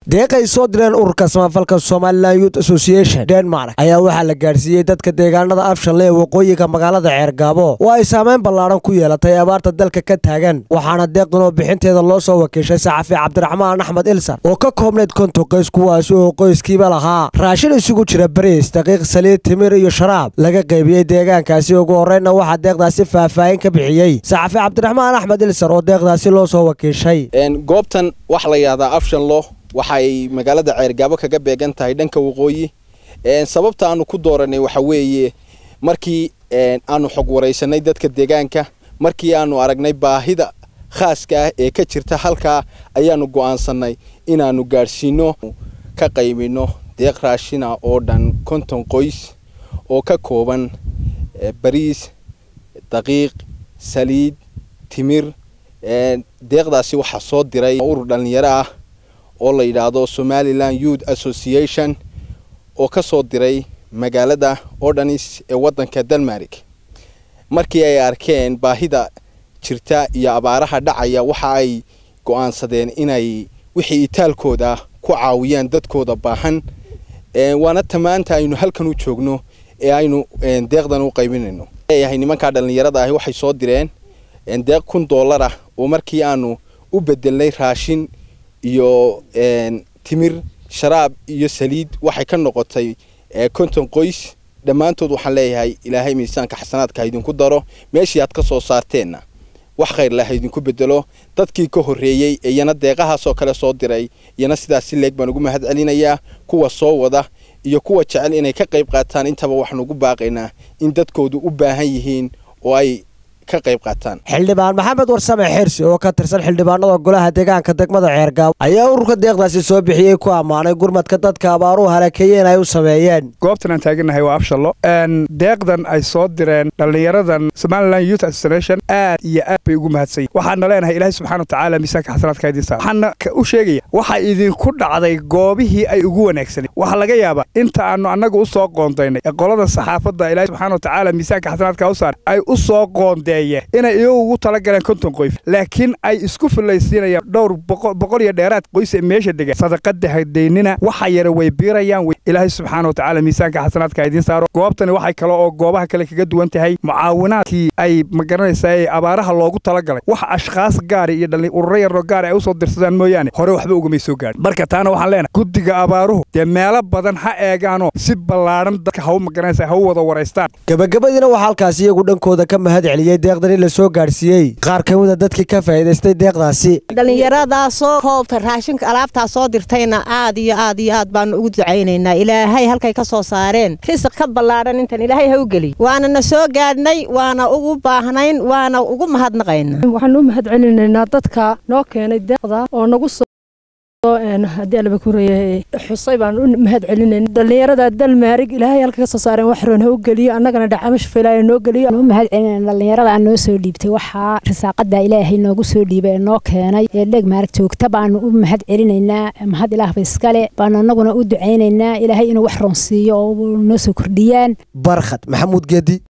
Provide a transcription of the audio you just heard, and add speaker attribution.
Speaker 1: deeq ay soo direen ururka samafalka somalilan youth association denmark ayaa waxaa la gaadhsiiyey dadka deegaanada afshanle ee waqooyiga magaalada ceergaabo oo ay saameyn ballaaran ku yeelatay abaarta dalka ka taagan waxaana deeqdan oo bixinteeda loo soo wakiishay saxafi cabdiraxmaan axmed ilsar oo ka koobnayd konton qoys kuwaasi oo qoyskiiba lahaa raashin isugu jira bariis daqiiq saliid timir iyo sharaab laga qaybiyey deegaankaasi ugu horreynna waxaa deeqdaasi faahfaahin ka bixiyey saxafi cabdiraxmaan axmed ilsar oo deeqdaasi loo soo wakiishay
Speaker 2: goobtan waxaa la yidhahdaa afshanlo waxay magaalada ceergaabo kaga beegan tahay dhanka waqooyi sababta aanu ku dooranay waxa weeye markii aanu xog waraysanay dadka deegaanka markii aanu aragnay baahida khaaska ah ee ka jirta halkaa ayaanu go'aansanay inaanu gaadhsiino ka qaybino deeq raashina oo dhan konton qoys oo ka kooban bariis daqiiq saliid timir deeqdaasi waxaa soo diray urur dhallinyaro ah oo la yidhaahdo somalilan youth association oo ka soo diray magaalada odhanis ee waddanka denmark markii ay arkeen baahida jirta iyo abaaraha dhacaya waxa ay go'aansadeen inay wixii itaalkooda ku caawiyaan dadkooda baahan waana tamaanta aynu halkan u joogno ee aynu deeqdan u qaybinayno leeyahay nimankaa dhallinyarada ahi waxay soo direen deeq kun dollar ah oo markii aanu u bedelnay raashin iyo timir sharaab iyo saliid waxay ka noqotay konton qoys dhammaantood waxaan leeyahay ilaahay miisaanka xasanaadka haidinku daro meeshii aad ka soo saarteenna wax khayr leh haidinku bedelo dadkii ka horreeyey ee iyana deeqahaasoo kale soo diray iyana sidaas si leeg baan ugu mahad celinayaa kuwa soo wada iyo kuwa jecel inay ka qayb qaataan intaba waxaan ugu baaqaynaa in dadkoodu u baahan yihiin oo ay ka qayb qaataan
Speaker 1: xildhibaan maxamed warsame xirsi oo ka tirsan xildhibaanada golaha deegaanka degmada ceergaabo ayaa ururka deeqdaasi soo bixiyey ku ammaanay gurmadka dadka abaaruhu halakeeyeen ay u sameeyeen
Speaker 3: goobtan aan taagannahay waa afshallo deeqdan ay soo direen dhallinyaradan somalilan youth association aad iyo aad bay ugu mahadsanyiin waxaana leenahay ilaahay subxana watacaala miisaanka xasanaadka idiin saar waxaana u sheegaya waxa idinku dhacday goobihii ay ugu wanaagsanay waxaa laga yaabaa inta aanu annagu u soo qoondaynay ee qoladan saxaafadda ilaahay subxana watacaala miisaanka xasanaadka u saar ay u soo qoondeen inay iyagu ugu tala galeen konton qoys laakiin ay isku fillaysiinayaan dhowr boqol iyo dheeraad qoys ee meesha degan sadaqada hadaynina waxa yara way biirayaan ilaahay subxaana watacaala miisaanka xasanaadka idiin saaro goobtani waxay kale oo goobaha kale kaga duwan tahay mucaawinaadkii ay magaranaysaa ee abaaraha loogu talagalay wax ashkhaas gaari iyo dhalli ururo yaroo gaari ay u soo dirsadaan mooyaane hore waxba ugamay soo gaadhin marka taana waxaan leenahay guddiga abaaruhu dee meelo badan ha eegaanoo si ballaadhan dadka hau magaranaysa ha u wada waraystaan
Speaker 1: gabagabadiina waxaa halkaasi iyagu dhankooda ka mahad celiyey deeqdani la soo gaadhsiiyey qaar ka mida dadkii ka faa'iidaystay deeqdaasi
Speaker 4: dhallinyaradaasoo koobta raashinka alaabtaa soo dirtayna aad iyo aad iyo aad baanu ugu ducaynaynaa ilaahay halkay ka soo saareen risiq ka ballaadhan intan ilaahay ha u geliy waana na soo gaadhnay waana ugu baahnayn waana ugu mahadnaqayna
Speaker 5: waxaan u mahad celinaynaa dadka noo keenay deeqda oo nagu soo haddii alaba kureeyahay xusay baan u mahad celinayna dhallinyarada dalmaarig ilaahay halka ka soo saareen wax roon ha u geliyo annagana dhacamo shafilaayo noo geliyo
Speaker 6: u mahad celinayna dhallinyarada aan noo soo dhiibtay waxaa risaaqada ilaahay noogu soo dhiibay ee noo keenay ee dheeg maarag joogta baanu u mahad celinaynaa mahad ilaahba iskale baanu annaguna u ducaynaynaa ilaahay inuu wax roon siiyo oo noo soo kordhiyaan
Speaker 1: barkhad maxamuud geedi